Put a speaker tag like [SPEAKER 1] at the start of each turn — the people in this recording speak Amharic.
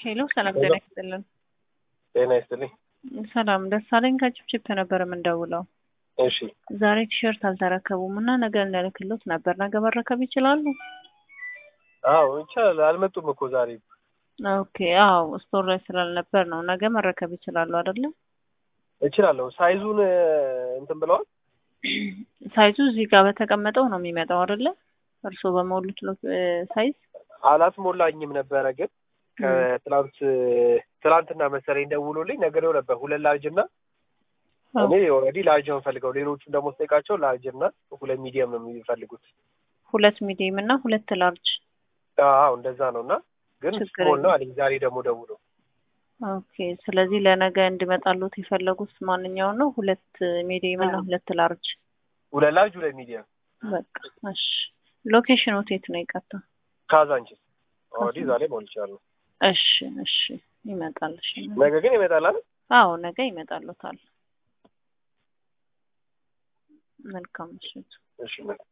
[SPEAKER 1] ሄሎ ሰላም ጤና ይስጥልን።
[SPEAKER 2] ጤና ይስጥልኝ።
[SPEAKER 1] ሰላም ደሳለኝ ከችፕችፕ ነበር የምንደውለው።
[SPEAKER 2] እሺ
[SPEAKER 1] ዛሬ ቲሸርት አልተረከቡም እና ነገ እንልክሎት ነበር። ነገ መረከብ ይችላሉ?
[SPEAKER 2] አዎ ይቻላል። አልመጡም እኮ ዛሬ።
[SPEAKER 1] ኦኬ አዎ ስቶር ላይ ስላልነበር ነው። ነገ መረከብ ይችላሉ አይደለ?
[SPEAKER 2] እችላለሁ። ሳይዙን እንትን ብለዋል።
[SPEAKER 1] ሳይዙ እዚህ ጋር በተቀመጠው ነው የሚመጣው አይደለ? እርስዎ በሞሉት ሳይዝ
[SPEAKER 2] አላስሞላኝም ነበረ ግን ከትላንት ትላንትና መሰለኝ ደውሎልኝ ነግሬው ነበር ሁለት ላርጅ እና እኔ ኦልሬዲ ላርጅ ነው የምፈልገው። ሌሎቹን ደግሞ ስጠይቃቸው ላርጅ እና ሁለት ሚዲየም ነው የሚፈልጉት።
[SPEAKER 1] ሁለት ሚዲየም እና ሁለት ላርጅ።
[SPEAKER 2] አዎ እንደዛ ነው እና ግን ስሞል ነው አለኝ ዛሬ ደግሞ ደውሎ።
[SPEAKER 1] ኦኬ ስለዚህ ለነገ እንድመጣሉት የፈለጉት ማንኛውን ነው? ሁለት ሚዲየም እና ሁለት ላርጅ።
[SPEAKER 2] ሁለት ላርጅ ሁለት ሚዲየም።
[SPEAKER 1] በቃ እሺ። ሎኬሽኑ የት ነው? ይቀጥታ
[SPEAKER 2] ካዛንቺስ ኦልሬዲ ዛሬ ሞልቻለሁ።
[SPEAKER 1] እሺ እሺ ይመጣል። እሺ
[SPEAKER 2] ነገ ግን ይመጣል አይደል?
[SPEAKER 1] አዎ ነገ ይመጣሉታል። መልካም ምሽት።
[SPEAKER 2] እሺ